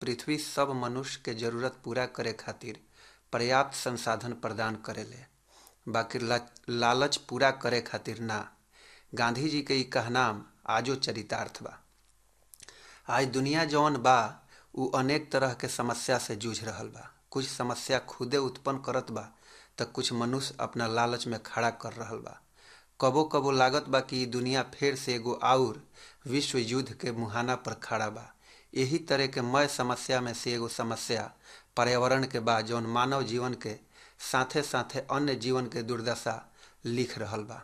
पृथ्वी सब मनुष्य के जरूरत पूरा करे खातिर पर्याप्त संसाधन प्रदान करेले बाकी ला, लालच पूरा करे खातिर ना गांधी जी के ई कहनाम आजो चरितार्थ बा आज दुनिया जौन बा उ अनेक तरह के समस्या से जूझ रहल बा कुछ समस्या खुदे उत्पन्न करत बा त कुछ मनुष्य अपना लालच में खड़ा कर रहल बा कबो कबो लागत बा कि दुनिया फिर से एगो आउर विश्व युद्ध के मुहाना पर खड़ा बा यही तरह के मय समस्या में से एगो समस्या पर्यावरण के बा जौन मानव जीवन के साथे साथे अन्य जीवन के दुर्दशा लिख रहल बा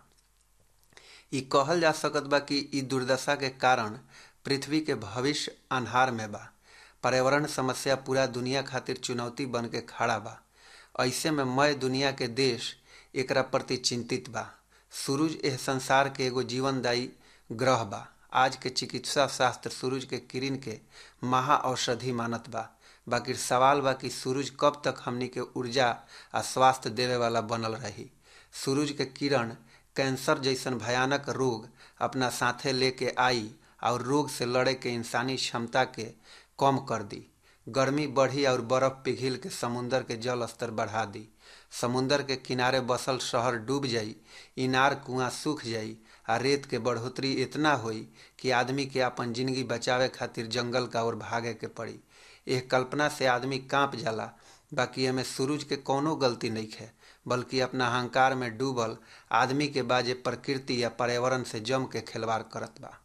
ई कहल जा सकत बा कि ई दुर्दशा के कारण पृथ्वी के भविष्य अन्हार में बा पर्यावरण समस्या पूरा दुनिया खातिर चुनौती बन के खड़ा बा ऐसे में मय दुनिया के देश एकरा प्रति चिंतित बा सूरज एह संसार के एगो जीवनदायी ग्रह बा आज के चिकित्सा शास्त्र सूरज के किरण के महा औषधि मानत बा बाकी सवाल बा कि सूरज कब तक हमनी के ऊर्जा आ स्वास्थ्य देवे वाला बनल रही सूरज के किरण कैंसर जैसन भयानक रोग अपना साथे लेके आई और रोग से लड़े के इंसानी क्षमता के कम कर दी गर्मी बढ़ी और बर्फ पिघिल के समुंदर के जल स्तर बढ़ा दी समुंदर के किनारे बसल शहर डूब जाई इनार कुआं सूख जाई आ रेत के बढ़ोतरी इतना होई कि आदमी के अपन जिंदगी बचावे खातिर जंगल का ओर भागे के पड़ी यह कल्पना से आदमी कांप जाला बाकी एमे सूरज के कोनो गलती नहीं है बल्कि अपना अहंकार में डूबल आदमी के बाजे प्रकृति या पर्यावरण से जम के खिलवाड़ करत बा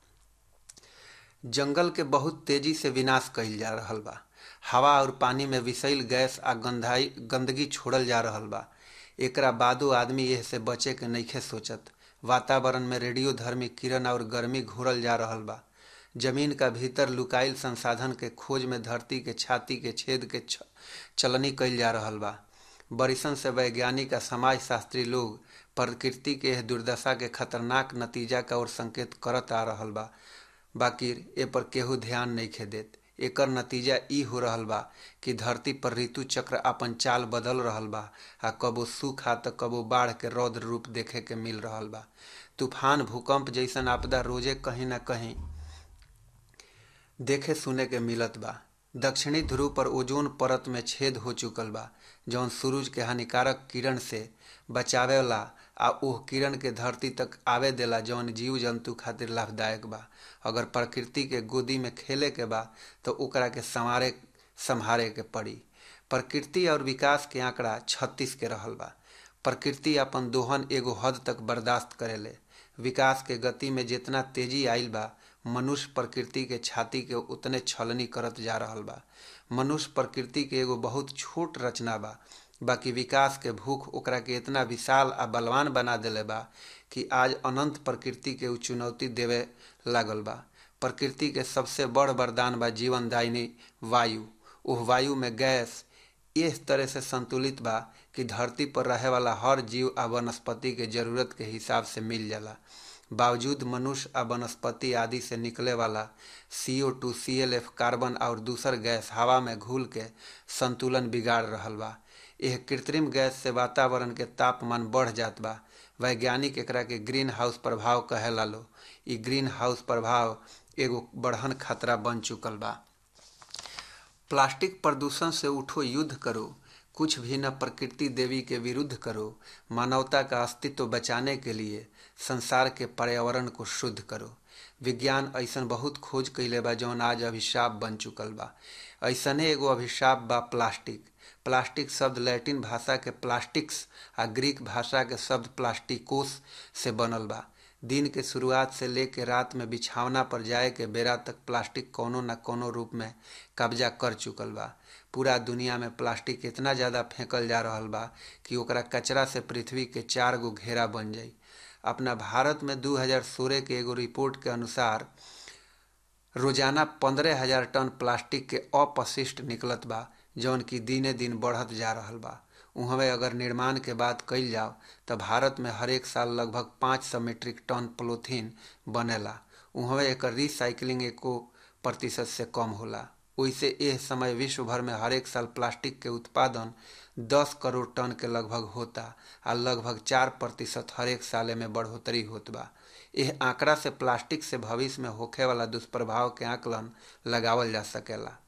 जंगल के बहुत तेजी से विनाश कइल जा रहल बा हवा और पानी में विषैल गैस आ गंधाई गंदगी छोड़ल जा रहल बा एकरा बादो आदमी एह से बचे के नइखे सोचत वातावरण में रेडियो धर्मी किरण और गर्मी घूरल जा रहल बा जमीन का भीतर लुकाइल संसाधन के खोज में धरती के छाती के छेद के छ, चलनी कइल जा रहल बा बरिसन से वैज्ञानिक आ समाज शास्त्री लोग प्रकृति के एह दुर्दशा के खतरनाक नतीजा का ओर संकेत करत आ रहल बा बाकी ए पर केहू ध्यान नहीं खे देत एकर नतीजा ई हो रहल बा कि धरती पर ऋतु चक्र अपन चाल बदल रहल बा आ कबो सूखा त कबो बाढ़ के रौद्र रूप देखे के मिल रहल बा तूफान भूकंप जैसन आपदा रोजे कहीं ना कहीं देखे सुने के मिलत बा दक्षिणी ध्रुव पर ओजोन परत में छेद हो चुकल बा जौन सूरज के हानिकारक किरण से बचावेला आ ओह किरण के धरती तक आवे देला जौन जीव जंतु खातिर लाभदायक बा अगर प्रकृति के गोदी में खेले के बा तो ओकरा के संवारे संभारे के पड़ी प्रकृति और विकास के आंकड़ा छत्तीस के रहल बा प्रकृति अपन दोहन एगो हद तक बर्दाश्त करेले विकास के गति में जितना तेजी आइल बा मनुष्य प्रकृति के छाती के उतने छलनी करत जा रहल बा मनुष्य प्रकृति के एगो बहुत छोट रचना बा बाकी विकास के भूख ओकरा के इतना विशाल आ बलवान बना देले बा कि आज अनंत प्रकृति के उ चुनौती देवे लागल बा प्रकृति के सबसे बड़ वरदान बा जीवनदायिनी वायु उह वायु में गैस इस तरह से संतुलित बा कि धरती पर रहे वाला हर जीव आ वनस्पति के जरूरत के हिसाब से मिल जाला बावजूद मनुष्य आ वनस्पति आदि से निकले वाला CO two C L F carbon और दूसर गैस हवा में घुल के संतुलन बिगाड़ रहल बा यह कृत्रिम गैस से वातावरण के तापमान बढ़ जात बा वैज्ञानिक एकरा के ग्रीन हाउस प्रभाव कहेला लो ई ग्रीन हाउस प्रभाव एगो बढ़न खतरा बन चुकल बा प्लास्टिक प्रदूषण से उठो युद्ध करो कुछ भी न प्रकृति देवी के विरुद्ध करो मानवता का अस्तित्व बचाने के लिए संसार के पर्यावरण को शुद्ध करो विज्ञान ऐसन बहुत खोज कैले बा जौन आज अभिशाप बन चुकल बा ऐसने एगो अभिशाप बा प्लास्टिक प्लास्टिक शब्द लैटिन भाषा के प्लास्टिक्स आ ग्रीक भाषा के शब्द प्लास्टिकोस से बनल बा दिन के शुरुआत से लेके रात में बिछावना पर जाए के बेरा तक प्लास्टिक कोनो न कोनो रूप में कब्जा कर चुकल बा पूरा दुनिया में प्लास्टिक इतना ज़्यादा फेंकल जा रहल बा कि ओकरा कचरा से पृथ्वी के चार गो घेरा बन जाई अपना भारत में 2016 के एगो रिपोर्ट के अनुसार रोजाना पंद्रह हजार टन प्लास्टिक के अपशिष्ट निकलत बा जौन की दिने दिन बढ़त जा रहल बा उहवे अगर निर्माण के बात कइल जाओ तो भारत में हर एक साल लगभग पाँच सौ मीट्रिक टन पोलोथीन बनेला उहवे एकर रिसाइकलिंग एको प्रतिशत से कम होला ओइसे एह समय विश्व भर में हर एक साल प्लास्टिक के उत्पादन 10 करोड़ टन के लगभग होता आ लगभग चार प्रतिशत हर एक साल में बढ़ोतरी होत बा यह आंकड़ा से प्लास्टिक से भविष्य में होखे वाला दुष्प्रभाव के आकलन लगावल जा सकेला